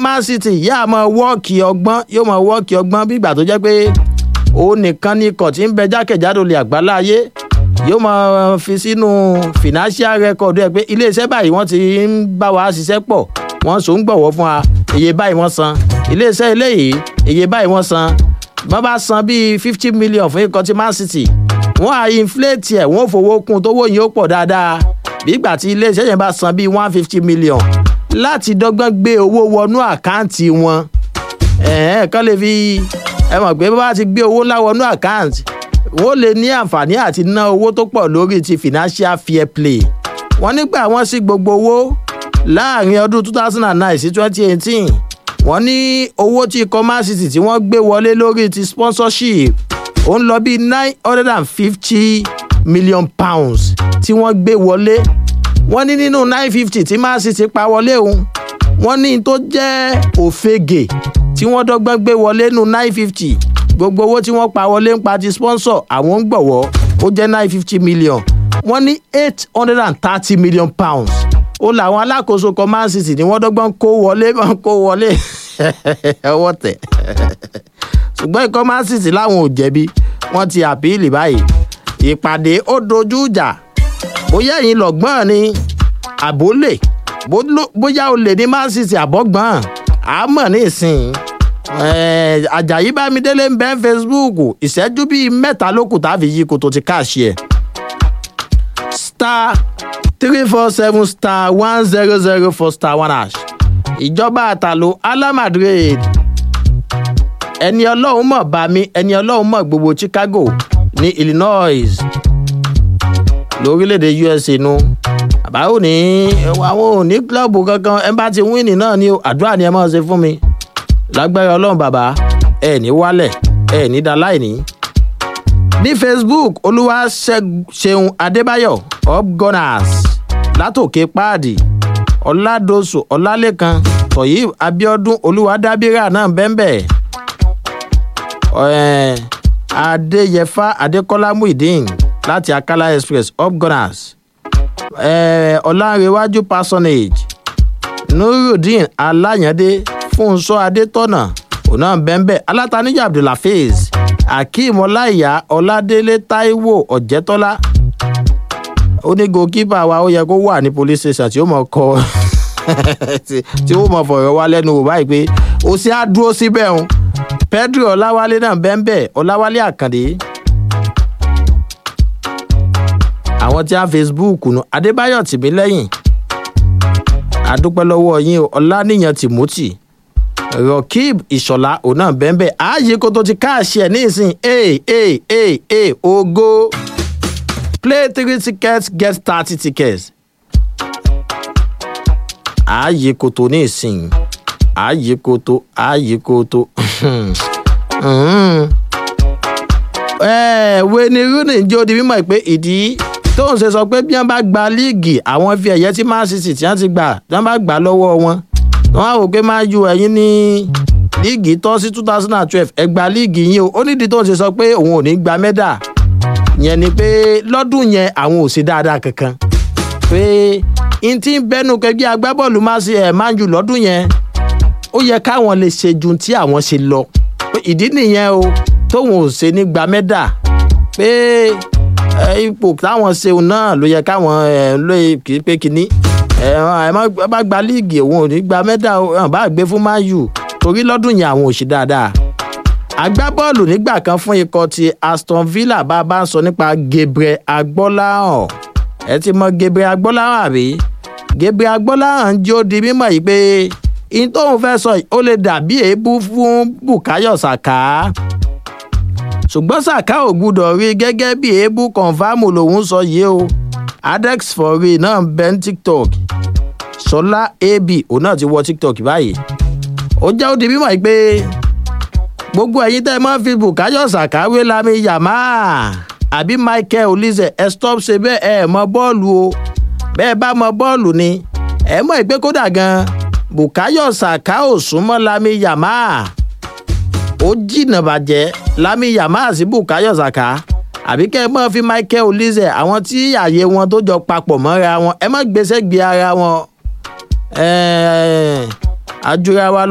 man city yá máa wọ́ọ̀kì ọgbọ́n yóò máa wọ́ọ̀kì ọgbọ́n bí ìgbà tó jẹ́ pé òun nìkan ni ikọ̀ tí ń bẹ jákèjádò lè àgbáláyé yóò máa fi sínú financial record ẹ pé iléeṣẹ́ báyìí wọ́n ti ń bá wa ṣiṣẹ́ pọ̀ wọ́n so ń gbọ̀wọ́ fún wa iye báyìí wọ́n san iléeṣẹ́ eléyìí iye báyìí wọ́n san wọ́n bá san bíi fifty million fún ikọ̀ tí man city wọ́n á inflate ẹ̀ wọ́n fowó kún tówó yìí ó pọ̀ dáadáa bí ìgbà tí iléeṣẹ́ yẹn bá san bíi one fifty million láti dọ́gbọ́n gbé owó wọnú àkáǹtì wọn ẹ̀ẹ́n kan lè fi ẹ mọ̀ pé bá ti gbé owó ńlá wọnú àkáǹtì wọ́n lè ní àǹfààní àti ná owó tó pọ̀ lórí ti financial fair play wọ́n nígbà wọ́n sí gbogbo owó láàrin ọdún two thousand and nine sí twenty eighteen wọ́n ní owó tí ikọ̀ man city tí wọ́n gbé wọlé lórí ti sponsorship ó ń lọ bí nine hundred and fifty million pounds tí wọ́n gbé wọlé wọ́n ní nínú nine fifty tí man city pa wọlé òun wọ́n ní tó jẹ́ òfegè tí wọ́n dọ́gbọ́n gbé wọlé nínú nine fifty gbogbo owó tí wọ́n pa wọlé ń pa ti sponsor àwọn ń gbọ̀wọ́ ó jẹ́ nine fifty million wọ́n ní eight hundred and thirty million pounds ó làwọn alákòóso kan man city ni wọ́n dọ́gbọ́n kó wọlé kó wọlé ọwọ́ tẹ̀ ṣùgbọ́n ikọ̀ man city láwọn ò jẹ̀bi wọ́n ti àpíìlì báyìí ìpàdé ó dojú ìjà bóyá ẹ̀yin lọ́gbọ́n ni àbólè bóyá olè ní man city àbọ̀gbọ́n àmọ́ ní ìsìn ajayi bámidélé ń bẹ́ facebook ìṣẹ́jú bíi mẹ́ta ló kù táfi yí kó tó ti káàṣì ẹ̀ star three four seven star one zero zero four star one hash ìjọba àtàlù alamadrid ẹni ọlọ́run mọ̀ bá mi ẹni ọlọ́run mọ̀ gbogbo chicago ní illinois lórílẹ̀‐èdè usa nu àbáwò ní àwọn ò ní kílọ̀bù kankan ẹ bá ti wíìnì náà ní àdúrà ni ẹ máa ṣe fún mi lágbára ọlọ́run bàbá ẹ ní wálẹ̀ ẹ ní daláìní. ní facebook olúwa ṣeun adébáyọ̀ upgunners látòkè páàdì ọ̀làdọ́sù ọ̀làlẹ́kan tọ̀yí abiodun olúwadábírà náà bẹ́ńbẹ́ adéyẹfà adékọ́lá muideen láti akala express upgunners ọ̀làǹrẹ̀wájú personage nurudeen aláyàndé fúnṣọ́ adétọ́nà ọ̀nà bẹ́ńbẹ́ alátàníjà abdulhafiz akeem ọláìyá ọládélé taiwo ọ̀jẹ̀tọ́lá ó ní goalkeeper wa ó yẹ kó wà ní police station tí ó mọ̀ kọ́ tí ó mọ̀ fọ̀rọ̀ wá lẹ́nu wò báyìí pé ó sì á dúró síbẹ̀ ń pedro ọláwálé náà bẹ́ńbẹ́ ọláwálé àkàndé àwọn tí a facebook nu adébáyọ̀ tìmílẹ́yìn adúpẹ́ lọ́wọ́ yín ọláníyàn timothy rọkib ìṣọ̀lá òun náà bẹ́ẹ̀ ààyè kó tó ti káàṣì ẹ̀ nísìn ee ee ee ee ogo play three tickets get thirty tickets ààyè kó tó nísìn ààyè kó tó ààyè kó tó wẹ́ni rooney jẹ́ odi mímọ́ pé ìdí tóun ṣe sọ pé bí wọ́n bá gba líìgì àwọn fi ẹ̀yẹ tí man city tí wọ́n ti gbà tí wọ́n bá gbà lọ́wọ́ wọn wọn á wò pé máa ju ẹyin ní líìgì tọ́ sí two thousand and twelve ẹgbàá líìgì yín o ó nídìí tó ń ṣe sọ pé òun ò ní gba mẹ́dà yẹn ni pé lọ́dún yẹn àwọn ò ṣe dáadáa kankan pé n tí ń bẹ́nu kẹgbẹ́ agbábọ́ọ̀lù máa ṣe ẹ̀ máa jù lọ́dún yẹn ó yẹ káwọn lè ṣe ju tí àwọn ṣe lọ ìdí nìyẹn o tóun ò ṣe ní gba mẹ́dà pé ipò táwọn ṣeun náà ló yẹ káwọn lóye kì í pé kínní ẹ má gba líìgì òun ò ní gba mẹ́dà hàn bá gbé fún man u torí lọ́dún yẹn àwọn ò ṣe dáadáa. agbábọ́ọ̀lù nígbà kan fún ikọ̀ ti aston villa bá a bá ń sọ nípa gabriel agbọ́láhàn ẹ ti mọ gabriel agbọ́láhàn àbí gabriel agbọ́láhàn jó di mímọ̀ yìí pé in tóun fẹ́ sọ ó lè dàbí èébú fún bukayo saka ṣùgbọ́n saka ò gbúdọ̀ rí gẹ́gẹ́ bí èébú kọ̀ǹfàmù lòun sọ yìí o adex for real náà ń bẹ́ ní tiktok sọlá ab òun náà ti wọ tiktok báyìí ó jẹ́ ó di mímọ̀ yìí pé gbogbo ẹ̀yin tẹ́ ẹ máa ń fi bukayo sàkáwé lami yàmá àbí michael olise ẹ stop ṣe bẹ́ẹ̀ ẹ mọ bọ́ọ̀lù o bẹ́ẹ̀ bá mọ bọ́ọ̀lù ni ẹ mọ̀ ìpé kódà gan bukayo sàká ò súnmọ́ lami yàmá ó jìnnà bàjẹ́ lami yàmá sí bukayo sàká àbí kẹ́ ẹ mọ̀ fi michael olise àwọn tí àyè wọn tó jọ papọ̀ mọ́ra wọn ẹ má gbèsè gbé ara wọn. ẹ̀ẹ́ àjùra wa lọ.